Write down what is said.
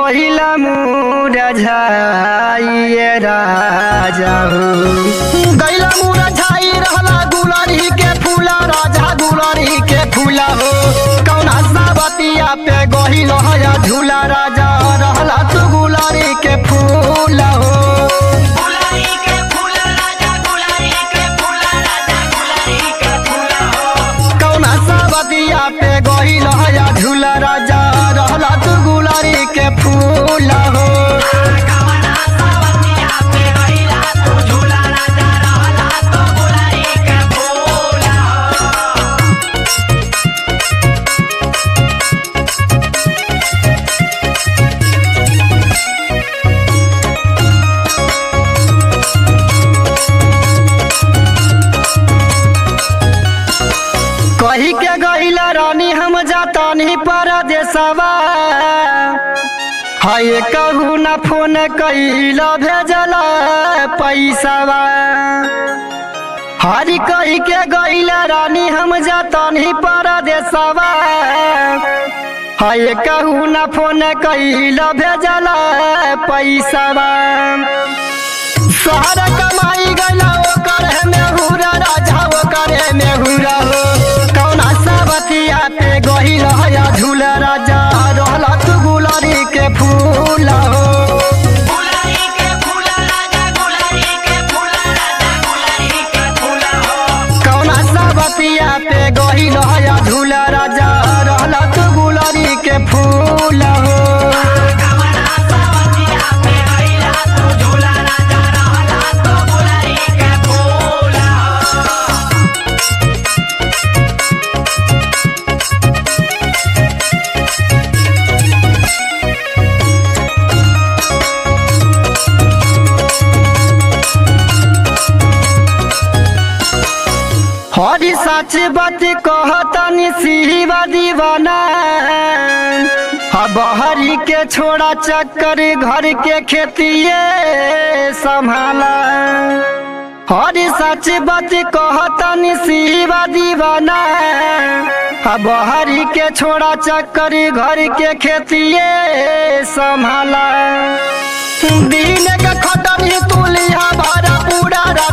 गहिला मुरझाइए राजा हो गैला मुरझाई रहला गुलरी के फूला राजा गुलरी के फूला हो कौना सावतिया पे गहिल हया झूला राजा रहला तू गुलरी के फूला हो गुलारी के फूल राजा गुलारी के फूल राजा गुलारी के फूल हो कौना सावतिया पे गहिल हया झूला राजा रहला तू गुलरी के फूला हो कवना सावतिया पे गइला तू झूला राजा रहला तो गुलारी के फूल हो कही के गईला रानी हम जातानी परदेसवा हाय कहू न फोन कैला भेजला पैसावा हरी कही के गईला रानी हम जातानी परदेसवा हाय कहू न फोन कैला भेजला पैसावा सारा कमाई गला ओकर है मेहुरा राजा ओकर है मेहुरा हो कौना सावतिया पे गहिल हया झूला राजा रहला तू गुलारी के फूल हो गुलारी के फूल राजा गुलारी के फूल राजा गुलारी के फूल हो कौना सावतिया पे गहिल हया झूला राजा रहला तू गुलारी के फूल हो कवना सावतिया पे गइला तू झूला राजा रहला तो गुलारी के फूल हो हरी सच बात कहतनी सिवा दीवाना बहरी के छोड़ा चक्कर घर के खेतिए संभाला हरी सच बात कहतनी सिवा दीवाना बहरी के छोड़ा चक्कर घर के खेतिए संभाला दिन के खटनी तुलिया भरा पूरा